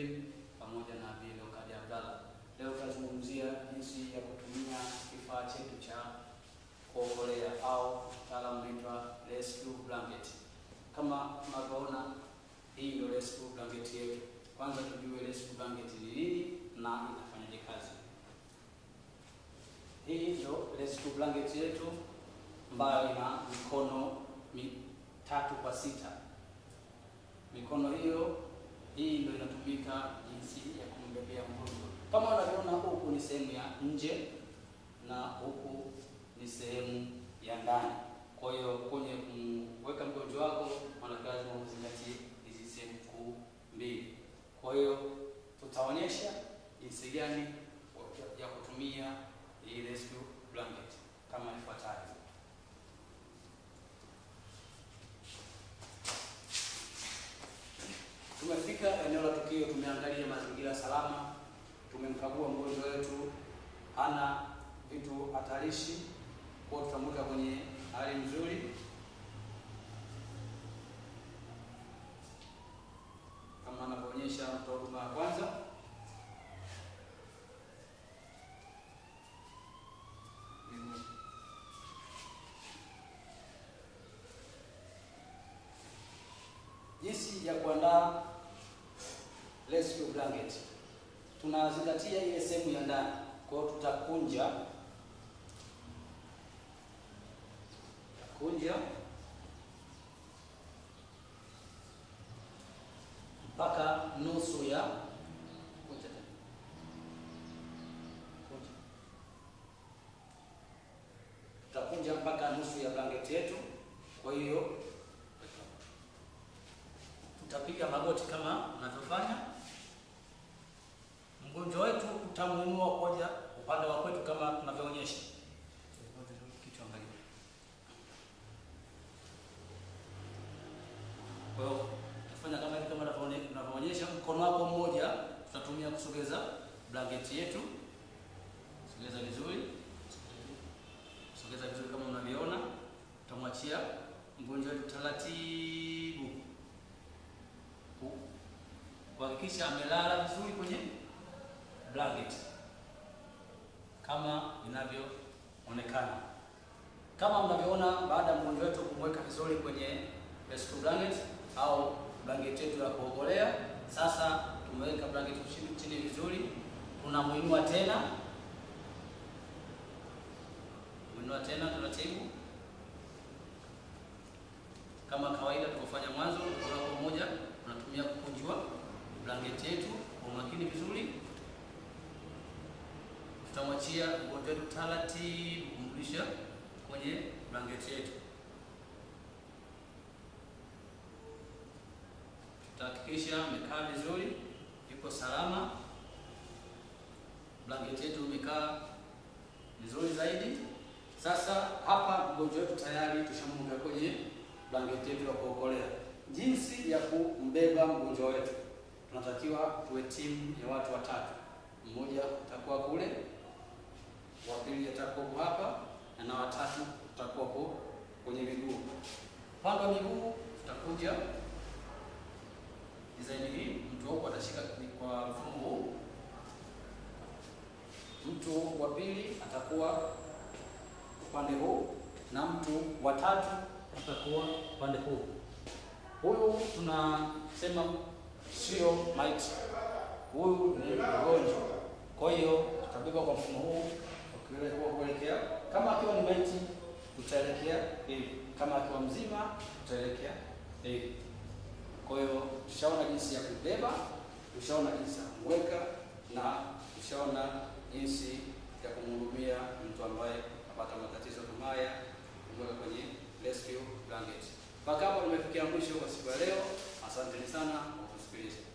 Jibrin pamoja na Bi Leokadi Abdalla. Leo tutazungumzia jinsi ya kutumia kifaa chetu cha kuokolea au mtaalamu unaitwa rescue blanket. Kama unavyoona, hii ndio rescue blanket yetu. Kwanza tujue rescue blanket ni nini na inafanyaje kazi. Hii ndio rescue blanket yetu ambayo ina mikono mitatu kwa sita. Mikono hiyo hii ndio inatumika jinsi ya kumbebea mgonjwa. Kama unavyoona, huku ni sehemu ya nje na huku ni sehemu ya ndani. Kwa hiyo kwenye kumweka mgonjwa wako, maana lazima uzingatie hizi sehemu kuu mbili. Kwa hiyo tutaonyesha jinsi gani ya kutumia hii rescue blanket kama ifuatavyo. Tumefika eneo la tukio, tumeangalia mazingira salama, tumemkagua mgonjwa wetu, hana vitu hatarishi, kwa tutamweka kwenye hali nzuri. Kama anavyoonyesha mtoa huduma ya kwanza. Jinsi ya kuandaa rescue blanket, tunazingatia ile sehemu ya ndani. Kwa hiyo tutakunja kunja mpaka nusu ya kunja tena. Kunja. Tutakunja mpaka nusu ya blanket yetu. Kwa hiyo tutapiga magoti kama unavyofanya. Mgonjwa wetu utamuinua koja upande wa kwetu kama tunavyoonyesha. Kichwa angalia. Kwa hiyo tufanya kama hivi kama tunavyoonyesha. Mkono wako mmoja tutatumia kusogeza blanketi yetu. Sogeza vizuri, sogeza vizuri kama unavyoona. Tutamwachia mgonjwa wetu taratibu kuhakikisha amelala vizuri kwenye blanket kama inavyoonekana. Kama mnavyoona, baada ya mgonjwa wetu kumweka vizuri kwenye rescue blanket au blanket yetu ya kuogolea, sasa tumeweka blanket chini, chini vizuri, tunamuinua tena, muinua tena taratibu kama kawaida tulivyofanya mwanzo. Mkono mmoja unatumia kukunjwa blanketi yetu kwa umakini vizuri. Tutamwachia mgonjwa wetu taratibu kumrudisha kwenye blanketi yetu. Tutahakikisha amekaa vizuri, yuko salama, blanketi yetu imekaa vizuri zaidi. Sasa hapa mgonjwa wetu tayari tushamweka kwenye blanketi yetu ya kuokolea. Jinsi ya kumbeba mgonjwa wetu, tunatakiwa tuwe timu ya watu watatu. Mmoja atakuwa kule, wa pili atakuwa hapa, na watatu tutakuwa kwenye miguu. Upande wa miguu tutakuja design hii, mtu huko atashika kwa mfumo huu, mtu wa pili atakuwa upande huu, na mtu wa tatu atakuwa upande huu. Huyu tunasema sio maiti, huyu ni mgonjwa. Kwa hiyo tutabeba kwa mfumo huu kuelekea. Kama akiwa ni maiti, tutaelekea hivi, kama akiwa mzima, tutaelekea hivi. Kwa hiyo tushaona jinsi ya kubeba, tushaona jinsi ya kumweka na tushaona jinsi ya kumhudumia mtu ambaye apata matatizo kama haya, kumweka kwenye rescue blanket. Mpaka hapo nimefikia mwisho kwa siku ya leo. Asanteni sana kwa kusikiliza.